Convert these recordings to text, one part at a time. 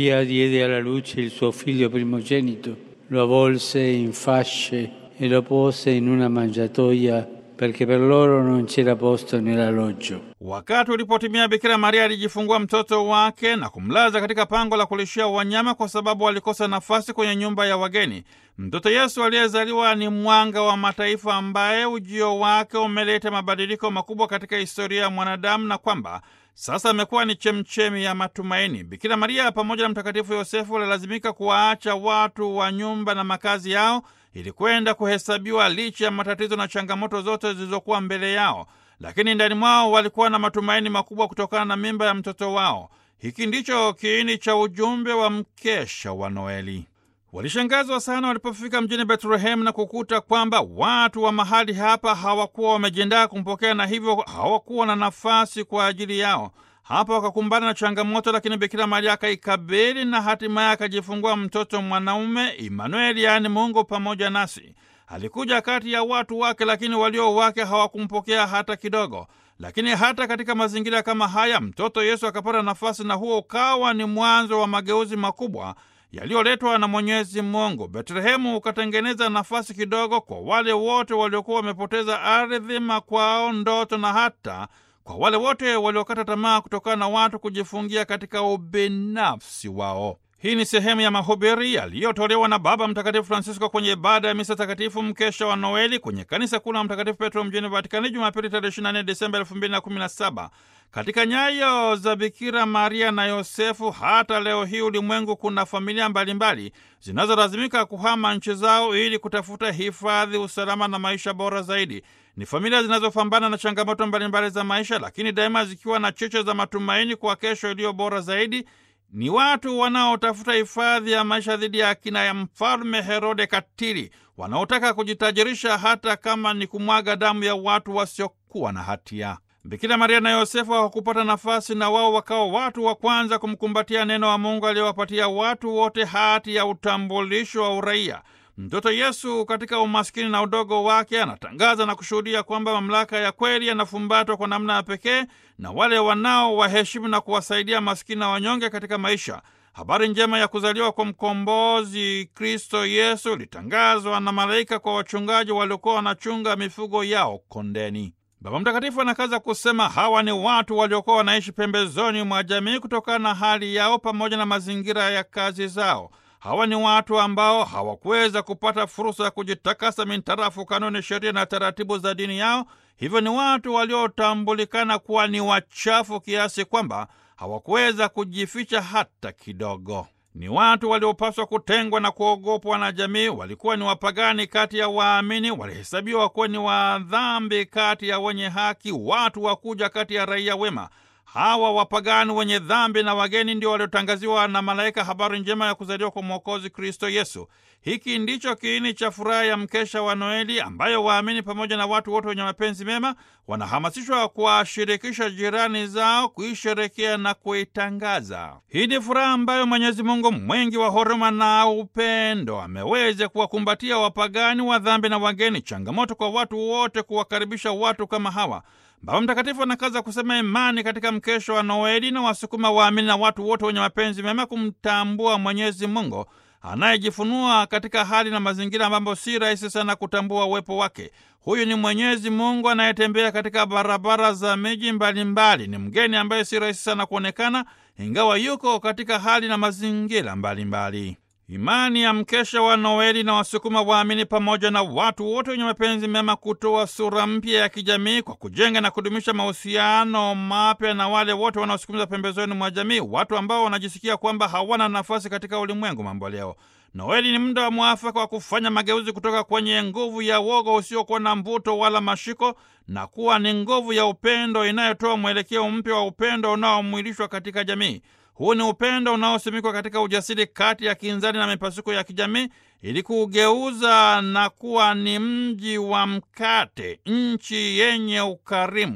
Maria diede alla luce il suo figlio primogenito, lo avvolse in fasce e lo pose in una mangiatoia perché per loro non c'era posto nell'alloggio. Wakati ulipotimia, Bikira Maria alijifungua mtoto wake na kumlaza katika pango la kulishia wanyama kwa sababu alikosa nafasi kwenye nyumba ya wageni. Mtoto Yesu aliyezaliwa ni mwanga wa mataifa ambaye ujio wake umeleta mabadiliko makubwa katika historia ya mwanadamu na kwamba sasa amekuwa ni chemchemi ya matumaini. Bikira Maria pamoja na Mtakatifu Yosefu walilazimika kuwaacha watu wa nyumba na makazi yao ili kwenda kuhesabiwa licha ya matatizo na changamoto zote zilizokuwa mbele yao, lakini ndani mwao walikuwa na matumaini makubwa kutokana na mimba ya mtoto wao. Hiki ndicho kiini cha ujumbe wa mkesha wa Noeli. Walishangazwa sana walipofika mjini Betlehemu na kukuta kwamba watu wa mahali hapa hawakuwa wamejiandaa kumpokea na hivyo hawakuwa na nafasi kwa ajili yao. Hapa wakakumbana na changamoto, lakini Bikira Maria akaikabili na hatimaye akajifungua mtoto mwanaume Imanueli, yaani Mungu pamoja nasi. Alikuja kati ya watu wake, lakini walio wake hawakumpokea hata kidogo. Lakini hata katika mazingira kama haya, mtoto Yesu akapata nafasi, na huo ukawa ni mwanzo wa mageuzi makubwa yaliyoletwa na Mwenyezi Mungu. Betlehemu ukatengeneza nafasi kidogo kwa wale wote waliokuwa wamepoteza ardhi, makwao, ndoto na hata kwa wale wote waliokata tamaa kutokana na watu kujifungia katika ubinafsi wao. Hii ni sehemu ya mahubiri yaliyotolewa na Baba Mtakatifu Francisco kwenye ibada ya misa takatifu mkesha wa Noeli kwenye kanisa kuu la Mtakatifu Petro mjini Vatikani Jumapili tarehe 24 Desemba 2017. Katika nyayo za Bikira Maria na Yosefu, hata leo hii ulimwengu kuna familia mbalimbali zinazolazimika kuhama nchi zao ili kutafuta hifadhi, usalama na maisha bora zaidi. Ni familia zinazopambana na changamoto mbalimbali za maisha, lakini daima zikiwa na cheche za matumaini kwa kesho iliyo bora zaidi. Ni watu wanaotafuta hifadhi ya maisha dhidi ya akina ya mfalme Herode katili, wanaotaka kujitajirisha hata kama ni kumwaga damu ya watu wasiokuwa na hatia. Bikira Maria na Yosefu hawakupata nafasi, na wao wakawa watu wa kwanza kumkumbatia neno wa Mungu aliyowapatia watu wote hati ya utambulisho wa uraia. Mtoto Yesu katika umaskini na udogo wake anatangaza na kushuhudia kwamba mamlaka ya kweli yanafumbatwa kwa namna ya pekee na wale wanao waheshimu na kuwasaidia maskini na wanyonge katika maisha. Habari njema ya kuzaliwa kwa mkombozi Kristo Yesu ilitangazwa na malaika kwa wachungaji waliokuwa wanachunga mifugo yao kondeni. Baba Mtakatifu anakaza kusema hawa ni watu waliokuwa wanaishi pembezoni mwa jamii kutokana na hali yao pamoja na mazingira ya kazi zao. Hawa ni watu ambao hawakuweza kupata fursa ya kujitakasa mintarafu kanuni, sheria na taratibu za dini yao. Hivyo ni watu waliotambulikana kuwa ni wachafu kiasi kwamba hawakuweza kujificha hata kidogo. Ni watu waliopaswa kutengwa na kuogopwa na jamii. Walikuwa ni wapagani kati ya waamini, walihesabiwa kuwa ni wadhambi kati ya wenye haki, watu wakuja kati ya raia wema. Hawa wapagani wenye dhambi na wageni ndio waliotangaziwa na malaika habari njema ya kuzaliwa kwa Mwokozi Kristo Yesu. Hiki ndicho kiini cha furaha ya mkesha wa Noeli, ambayo waamini pamoja na watu wote wenye mapenzi mema wanahamasishwa kuwashirikisha jirani zao kuisherekea na kuitangaza. Hii ni furaha ambayo Mwenyezi Mungu mwingi wa huruma na upendo ameweza kuwakumbatia wapagani wa dhambi na wageni, changamoto kwa watu wote kuwakaribisha watu kama hawa. Baba Mtakatifu anakaza kusema imani katika mkesho wa Noeli na wasukuma waamini na watu wote wenye mapenzi mema kumtambua Mwenyezi Mungu anayejifunua katika hali na mazingira ambapo si rahisi sana kutambua uwepo wake. Huyu ni Mwenyezi Mungu anayetembea katika barabara za miji mbalimbali. Ni mgeni ambaye si rahisi sana kuonekana, ingawa yuko katika hali na mazingira mbalimbali. Imani ya mkesha wa Noeli na wasukuma waamini pamoja na watu wote wenye mapenzi mema kutoa sura mpya ya kijamii kwa kujenga na kudumisha mahusiano mapya na wale wote wanaosukumiza pembezoni mwa jamii, watu ambao wanajisikia kwamba hawana nafasi katika ulimwengu mambo leo. Noeli ni muda wa mwafaka wa kufanya mageuzi kutoka kwenye nguvu ya woga usiokuwa na mvuto wala mashiko na kuwa ni nguvu ya upendo inayotoa mwelekeo mpya wa upendo unaomwilishwa katika jamii. Huu ni upendo unaosimikwa katika ujasiri kati ya kinzani na mipasuko ya kijamii ili kuugeuza na kuwa ni mji wa mkate, nchi yenye ukarimu.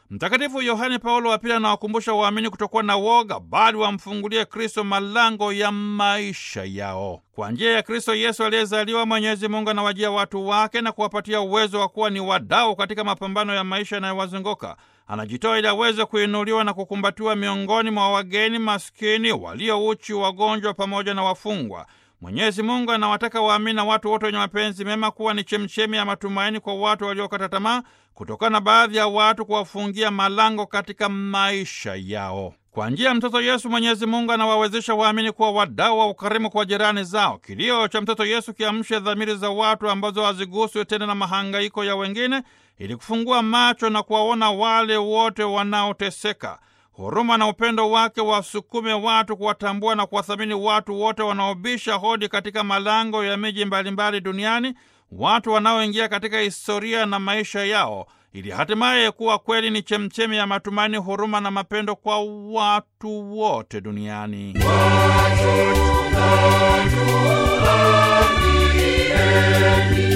Mtakatifu Yohane Paulo wa Pili anawakumbusha waamini kutokuwa na woga, bali wamfungulie Kristo malango ya maisha yao. Kwa njia ya Kristo Yesu aliyezaliwa, Mwenyezi Mungu anawajia watu wake na kuwapatia uwezo wa kuwa ni wadau katika mapambano ya maisha yanayowazunguka. Anajitoa ili aweze kuinuliwa na kukumbatiwa miongoni mwa wageni, maskini, walio uchi, wagonjwa pamoja na wafungwa. Mwenyezi Mungu anawataka waamini na watu wote wenye mapenzi mema kuwa ni chemchemi ya matumaini kwa watu waliokata tamaa kutokana na baadhi ya watu kuwafungia malango katika maisha yao. Kwa njia ya mtoto Yesu, Mwenyezi Mungu anawawezesha waamini kuwa wadau wa ukarimu kwa jirani zao. Kilio cha mtoto Yesu kiamshe dhamiri za watu ambazo haziguswe tena na mahangaiko ya wengine, ili kufungua macho na kuwaona wale wote wanaoteseka. Huruma na upendo wake wasukume watu kuwatambua na kuwathamini watu wote wanaobisha hodi katika malango ya miji mbalimbali duniani, watu wanaoingia katika historia na maisha yao, ili hatimaye kuwa kweli ni chemchemi ya matumaini, huruma na mapendo kwa watu wote duniani. Watu, watu, watu,